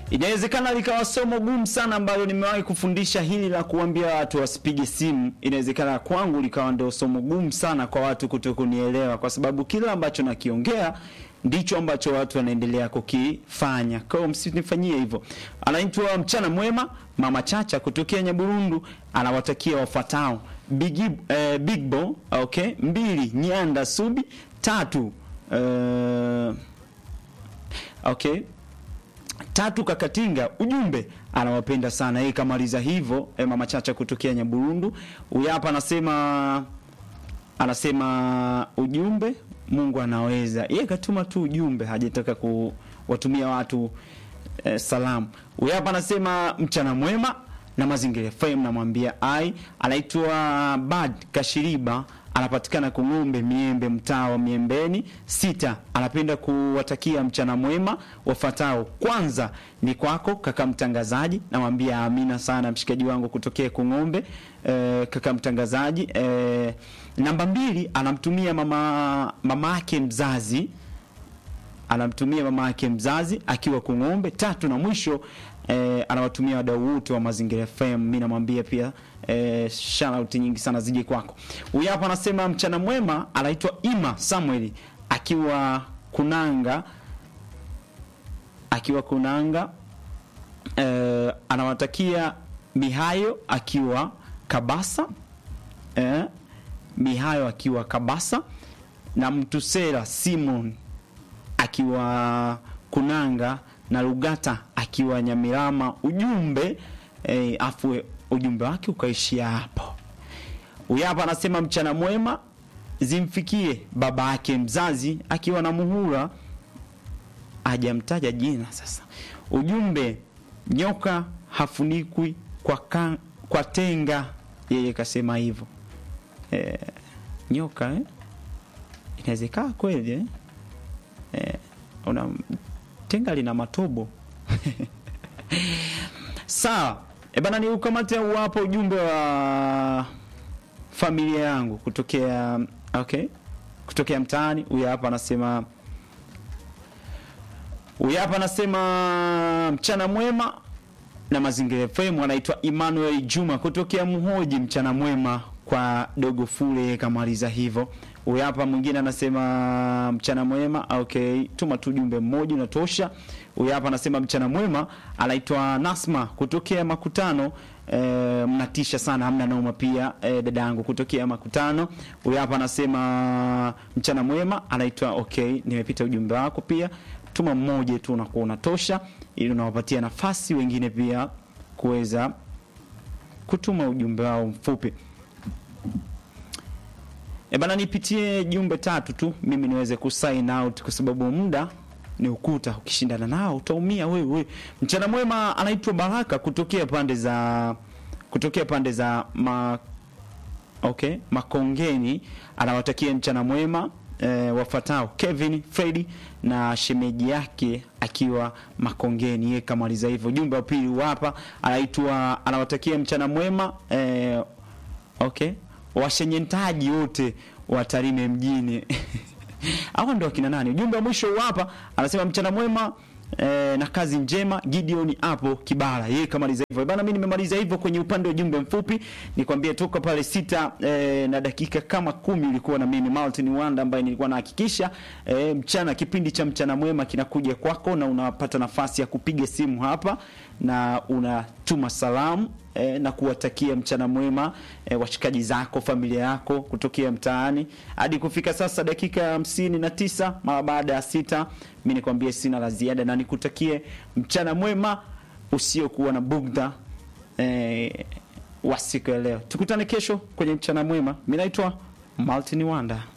Inawezekana likawa somo gumu sana ambalo nimewahi kufundisha hili la kuambia watu wasipige simu. Inawezekana kwangu likawa ndio somo gumu sana kwa watu kutokunielewa, kwa sababu kila ambacho nakiongea ndicho ambacho watu wanaendelea kukifanya. Kwa hiyo msinifanyie hivyo. Anaitwa mchana mwema, mama Chacha kutokea Nyaburundu, anawatakia wafuatao: Big, eh, Big Bo, okay, mbili Nyanda Subi, tatu eh, okay tatu Kakatinga, ujumbe anawapenda sana yeye. Kamaliza hivyo e, mama Chacha kutokea Nyaburundu. Huyu hapa anasema anasema ujumbe, Mungu anaweza. Yeye katuma tu ujumbe, hajataka kuwatumia watu e, salamu. Huyu hapa anasema mchana mwema na mazingira FM, namwambia ai. Anaitwa Bad Kashiriba anapatikana Kung'ombe Miembe, mtaa wa Miembeni sita. Anapenda kuwatakia mchana mwema wafatao. Kwanza ni kwako kaka mtangazaji, namwambia amina sana mshikaji wangu kutokea Kung'ombe. E, kaka mtangazaji e, namba mbili anamtumia mama mama yake mzazi anamtumia mama yake mzazi akiwa Kung'ombe. Tatu na mwisho eh, anawatumia wadau wote wa Mazingira FM. Mimi namwambia pia eh, shout out nyingi sana zije kwako. Huyu hapa anasema mchana mwema, anaitwa Ima Samuel akiwa Kunanga, akiwa Kunanga eh, anawatakia Mihayo akiwa Kabasa eh, Mihayo akiwa Kabasa na Mtusela Simon akiwa Kunanga na Lugata akiwa Nyamirama. Ujumbe eh, afu ujumbe wake ukaishia hapo. Huyu hapa anasema mchana mwema zimfikie baba yake mzazi akiwa na Muhura, hajamtaja jina. Sasa ujumbe nyoka hafunikwi kwa, ka, kwa tenga, yeye kasema hivyo eh, nyoka eh? inawezekana kweli eh? Eh, una tenga lina matobo sawa. E bana, ni ukamate wapo ujumbe wa familia yangu kutokea okay, kutokea mtaani. Huyu hapa anasema, huyu hapa anasema mchana mwema na Mazingira FM. Anaitwa Emmanuel Juma kutokea Muhoji. Mchana mwema kwa dogo fule, kamaliza hivyo. Huyu hapa mwingine anasema mchana mwema. Okay, tuma tu jumbe mmoja unatosha. Huyu hapa anasema mchana mwema, anaitwa Nasma kutokea Makutano. E, mnatisha sana, hamna noma. Pia e, dada yangu kutokea Makutano. Huyu hapa anasema mchana mwema, anaitwa okay, nimepita ujumbe wako pia. Tuma mmoja tu unakuwa unatosha, ili unawapatia nafasi wengine pia kuweza kutuma ujumbe wao mfupi. E bana, nipitie jumbe tatu tu mimi niweze kusign out, kwa sababu muda ni ukuta, ukishindana nao utaumia wewe. Mchana mwema, anaitwa Baraka kutokea pande za kutokea pande za ma, okay, Makongeni, anawatakia mchana mwema e, wafatao Kevin Freddy na shemeji yake akiwa Makongeni. Yeye kamaliza hivyo. Jumbe wa pili hapa anaitwa anawatakia mchana mwema e, okay washenyentaji wote wa Tarime mjini hawa ndo akina nani? Ujumbe wa mwisho hapa anasema mchana mwema eh, na kazi njema. Gideon hapo Kibara, yeye kamaliza hivyo bana. Mimi nimemaliza hivyo kwenye upande wa ujumbe mfupi, nikwambie toka pale sita eh, na dakika kama kumi ulikuwa na mimi Martin Wanda ambaye nilikuwa nahakikisha eh, mchana kipindi cha mchana mwema kinakuja kwako na unapata nafasi ya kupiga simu hapa na unatuma salamu E, na kuwatakia mchana mwema e, washikaji zako, familia yako kutokea mtaani. Hadi kufika sasa dakika hamsini na tisa mara baada ya sita, mi nikwambie sina la ziada na nikutakie mchana mwema usiokuwa na bugdha e, wa siku ya leo. Tukutane kesho kwenye mchana mwema. Mi naitwa Martin Wanda.